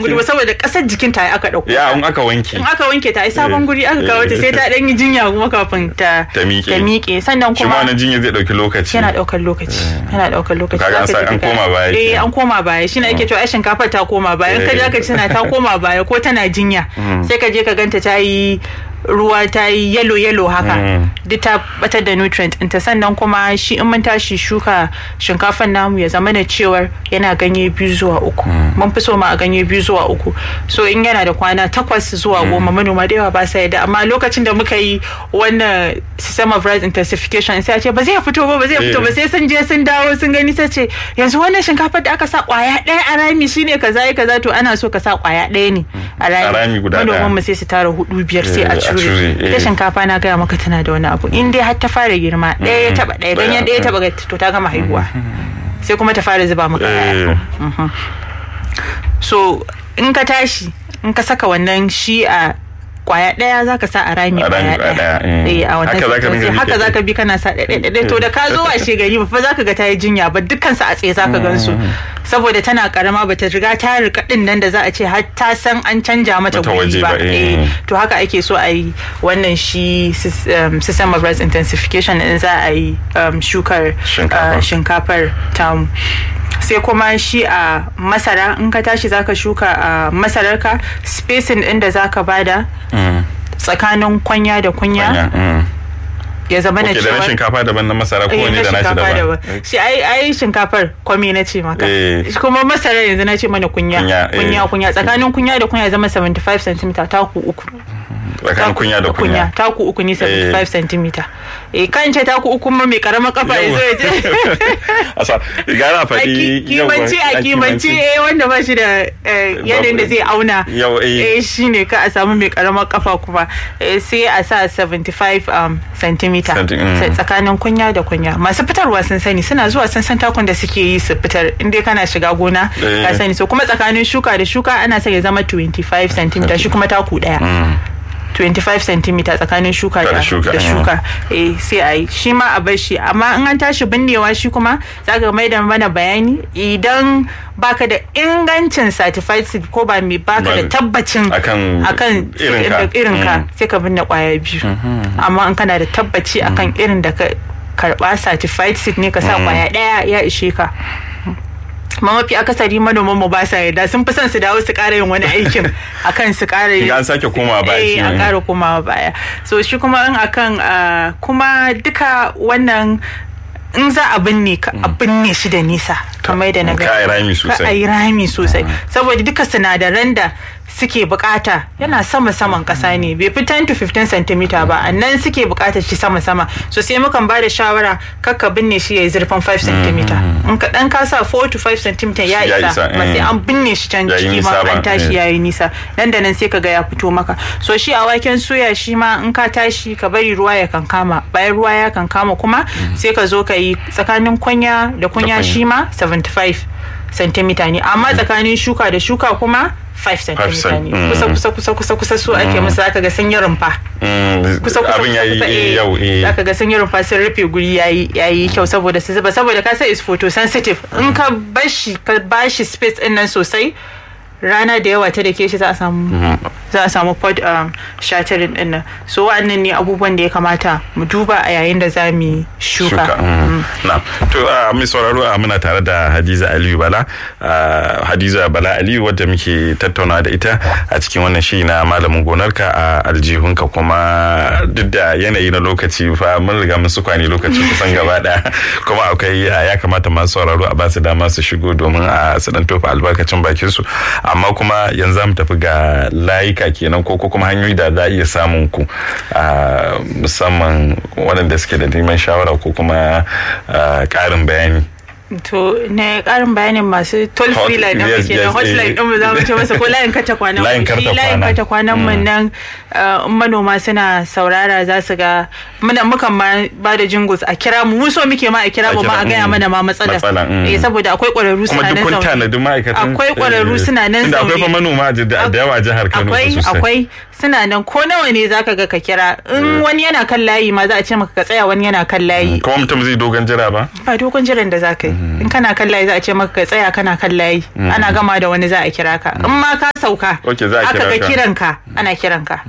guri ba saboda kasar jikin ta aka dauko ya in aka wanke in aka wanke ta ai sabon guri aka kawo ta sai ta dan yi jinya kuma kafin ta Ta miƙe. ta miƙe sannan shi ma kuma wannan jinya zai dauki lokaci yana daukar lokaci yana daukar lokaci Kaga an Zaka sa- ji an ta- koma baya eh kenan. an koma baya shine ake cewa ai shinkafar ta koma baya in ka je Eh. aka ci tana ta koma baya ko tana jinya sai ka je ka ganta ta yi ruwa ta yi yellow yellow haka Mm. duk ta batar da nutrient ɗinta sannan kuma shi in mun tashi shuka shinkafan namu ya zama da cewar yana ganye biyu zuwa uku mun fi so ma a ganye biyu zuwa uku so in yana da kwana takwas zuwa goma manoma da yawa ba sa yadda amma lokacin da muka yi wannan system of rice intensification sai a ce ba zai fito ba ba zai fito ba Eh. sai sun je sun dawo sun gani sai ce yanzu wannan shinkafar da aka sa kwaya ɗaya a rami shine kaza ya kaza to ana so ka sa kwaya ɗaya ne a rami rami guda ɗaya. manoman mu sai su tara hudu biyar sai Eh, a a cure cure, eh. ita shinkafa na gaya maka tana da wani abu in dai har ta fara girma ɗaya ya taba ɗaya ganyen ɗaya ya taba ga- to ta gama haihuwa sai kuma ta fara zuba maka Eh. ƴaƴa so in ka tashi in ka saka wannan shi a kwaya ɗaya za ka sa a rami A rami kwaya kwaya ɗaya ɗaya, eh. Eh, a wannan Haka za ka sai- dinga bi haka kai za ka tsaye. bi kana sa ɗaya ɗaya ɗaya to da ka zo washe gari ba fa za ka ga ta yi jinya ba dukkan su a tsaye za ka gan su saboda tana karama ba ta riga ta rika ɗin nan da za a ce har ta san an canja mata Mata guri waje ba ba, eh. Eh, to haka ake so a yi wannan shi sys- um, system of rice intensification in za a yi um, shukar Shinkafa. uh, shinkafar tamu sai kuma shi a masara in ka tashi zaka shuka a masararka spacing din da zaka bada Mm. tsakanin kwanya da kunya Anya, mm. ya zama na Ok, da na cewa shinkafa daban na masara ko Eh, wani na da nashi shinkafa daban daban shi ai ai shinkafar kwami na ce maka Eh. Shi kuma masara yanzu na ce mana kunya Kunya, eh. kunya kunya tsakanin kunya da kunya ya zama 75 cm taku uku tsakanin kunya da kunya taku uku ne 75 cm eh kan ce taku uku ma mai karamar kafa ya zo ya ce asa gara a faɗi ki- kimanci a kimanci eh wanda ba shi da eh, yanayin da zai auna Yau, eh. eh shine ka a samu mai karamar kafa kuma eh, sai a sa 75 um, centimeter Centi- mm. Sai tsakanin kunya da kunya masu fitarwa sun sani suna zuwa sun san takun da suke yi su fitar inda kana shiga gona Eh. ka sani so kuma tsakanin shuka da shuka ana sa ya zama 25 centimeter shi kuma taku daya 25 cm tsakanin shuka Da da shuka, da mm. shuka eh sai a yi shi ma a bar shi amma in an tashi binnewa shi kuma za ka mai da mana bayani idan baka da ingancin certified seed ko ba mai baka da Ba- tabbacin akan akan irinka. irinka Mm. sai ka binne kwaya biyu amma in kana da tabbaci akan irin da ka karba certified seed ne ka sa kwaya daya ya ishe ka ma mafi akasari manoman mu ba sa yarda sun fi son su dawo su ƙara yin wani aikin akan su ƙara yin Ga an sake komawa baya eh shi a ne. ƙara komawa baya so shi kuma in akan ah, kuma duka wannan in za a binne ka a binne shi da nisa kamar da na ka a yi rami sosai. ka a yi rami sosai saboda duka sinadaran da suke bukata yana sama saman kasa ne bai fi 10 to 15 cm ba a nan suke bukatar shi sama sama so sai mukan ba da shawara kakka binne shi ya yi zurfin 5 cm in ka dan ka sa 4 to 5 cm ya Ya isa isa, ba sai eh. an binne shi can Ya yi ciki nisa ma ba, an tashi eh. ya yi nisa nan da nan sai ka ga ya fito maka so shi a waken soya shi ma in ka tashi ka bari ruwa ya kankama bayan ruwa ya kankama kuma sai ka zo ka yi tsakanin kunya da kunya kunya. shi ma 75 cm ne amma tsakanin shuka da shuka kuma 5 cm cent, ne mm. kusa kusa kusa kusa kusa su ake musu zaka ga sun yi rumfa Mm, kusa kusa abin ya kusa, yi eh, yau eh. zaka ga sun yi rumfa sun rufe guri yayi yayi kyau saboda su zuba saboda ka san is photosensitive in ka bashi ka bashi space din nan sosai rana da yawa ta da ke shi za a samu za a samu pod um, shattering din nan so wa'annan ne abubuwan da ya kamata mu duba a yayin da za mu yi shuka shuka mm. na to a mai sauraro a muna tare da hadiza aliyu bala ah, hadiza bala aliyu wadda muke tattauna da ita a cikin wannan shi na malamin gonarka a aljihunka kuma duk da yanayi na lokaci fa mun riga mun su kwani lokaci kusan gaba daya kuma akwai ah, ya kamata masu sauraro a basu dama su shigo domin a su dan tofa albarkacin bakin su amma kuma yanzu za mu tafi ga layuka kenan ko ko kuma hanyoyi da za a iya samun ku ah, musamman waɗanda suke da neman shawara ko kuma ah, ƙarin bayani to ne karin bayanin masu toll Hot- free line yes, ɗin ke yes, nan hotline eh. ɗin mu za mu ce masa ko layin kata kwanan mu. Layin karta Shi layin kwana. kata kwanan mu nan uh, in manoma suna saurara za su ga muna mukan ma ba da jingles a kira mu mu so muke ma a kira A mu ma a kira, gaya mm. mana ma matsalar Matsala, mm. eh saboda akwai ƙwararru kuma suna duk nan kun zaune tanadi ma'aikatan Akwai ƙwararru eh, suna nan tunda akwai fa zaune. manoma da da yawa a jihar Kano fa akwai sosai akwai suna nan ko nawa ne zaka ga ka kira in wani yana kan layi ma za a ce maka ka tsaya wani yana kan layi kuma mutum zai dogon jira ba ba dogon jiran da zaka yi in kana kan layi za a ce maka ka tsaya kana kan layi ana gama da wani za a kira ka in ma ka sauka Okay, za a aka kira ga ka. kiran ka ana kiran ka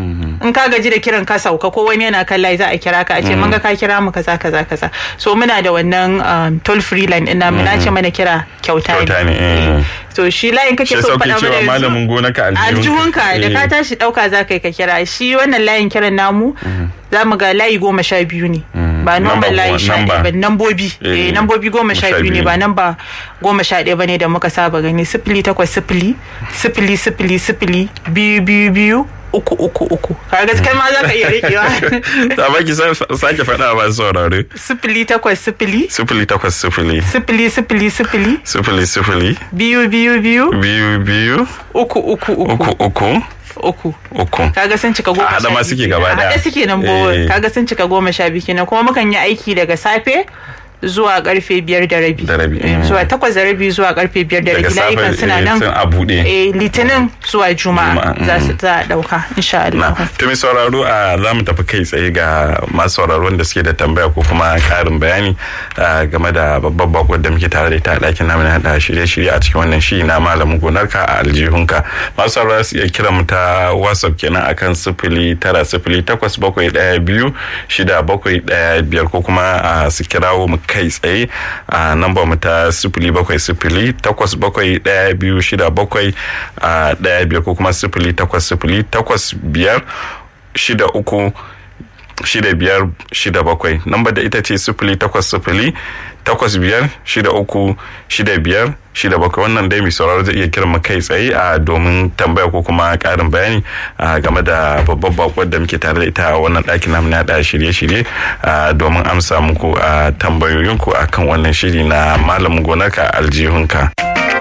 in ka gaji da kiran ka sauka ko wani yana kan layi za a kira ka a ce mun ga ka kira mu kaza kaza kaza so muna da wannan um, toll free line ina muna ce mana kira kyauta Kyauta ne, eh. Eh. so shi layin kake shi so sauke faɗa mana cewa yanzu malamin gona ka aljihunka da ka tashi ɗauka za ka yi ka kira shi wannan layin kiran namu za mu ga layi goma sha biyu ne ba Number normal layi goma- sha number. ɗaya ba nambobi Eh, eh nambobi goma sha sha biyu ne biyu. ba namba goma sha ɗaya ba ne da muka saba gani sifili takwas sifili sifili sifili sifili biyu biyu biyu uku uku uku ka gaskiya ma za ka iya riƙewa ta baki sa- sake faɗa ba saurare sifili takwas sifili sifili takwas sifili sifili sifili sifili sifili sifili biyu biyu biyu biyu biyu uku uku uku uku uku uku uku kaga sun cika goma A haɗa sha ma biyu suke kenan. gaba A ɗaya. haɗa suke nan bo Eh. kaga sun cika goma sha biyu kenan kuma mukan yi aiki daga safe zuwa karfe biyar da rabi Da rabi, Eh, mm. zuwa takwas da rabi zuwa karfe biyar da daga rabi layukan safe suna eh, nan sun a buɗe eh, litinin zuwa juma'a Juma'a, za su mm. za a dauka insha na Allah to mai sauraro a za mu tafi kai tsaye ga masu sauraro da suke da tambaya ko kuma karin bayani ah, game da babbar bakon da muke tare da ita a ɗakin namu na haɗa shirye-shirye a cikin wannan shi na malamin gonarka a aljihunka masu sauraro su iya kira mu ta whatsapp kenan akan sifili tara sifili takwas bakwai ɗaya biyu shida bakwai ɗaya biyar ko kuma ah, su kirawo mu kai tsaye a namba mu ta sifili bakwai sifili takwas bakwai ɗaya biyu shida bakwai ah, ɗaya biyar ko kuma sifili takwas sifili takwas biyar shida uku shida biyar shida bakwai namba da ita ce sifili takwas sifili takwas biyar shida uku shida biyar shida bakwai wannan dai mai sauraro zai iya kiran mu kai tsaye a domin tambaya ko kuma karin bayani a game da babbar bakwar da muke tare da ita a wannan ɗakin namu na da shirye-shirye a domin amsa muku a tambayoyinku akan wannan shiri na malamin gonarka aljihunka.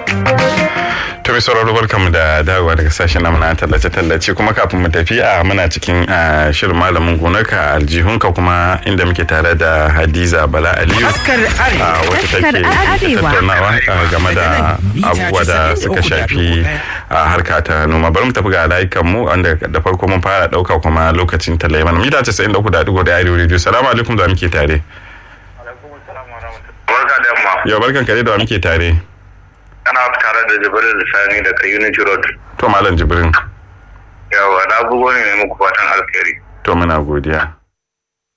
To mai sauraro barkamu da dawowa daga sashen namu na tallace-tallace kuma kafin mu tafi a muna cikin ah, shirin malamin gonarka aljihunka kuma inda muke tare da Hadiza Bala Aliyu. Taskar Arewa. ah, wacce Taskar take Arewa. tattaunawa ah, game da abubuwa da suka shafi a harka ta noma. Bari mu tafi ga layukan mu wanda da farko mun fara dauka kuma lokacin talai mana. Mita 93.1 da Arewa Radio. Salamu alaikum da wa muke tare. Barka da yamma. Yau barkan kare da wa muke tare. Ana tare da Jibril Sani daga Unity Road. To Malam Jibrin. Yawa na bugo ne ne muku fatan alheri. To muna godiya.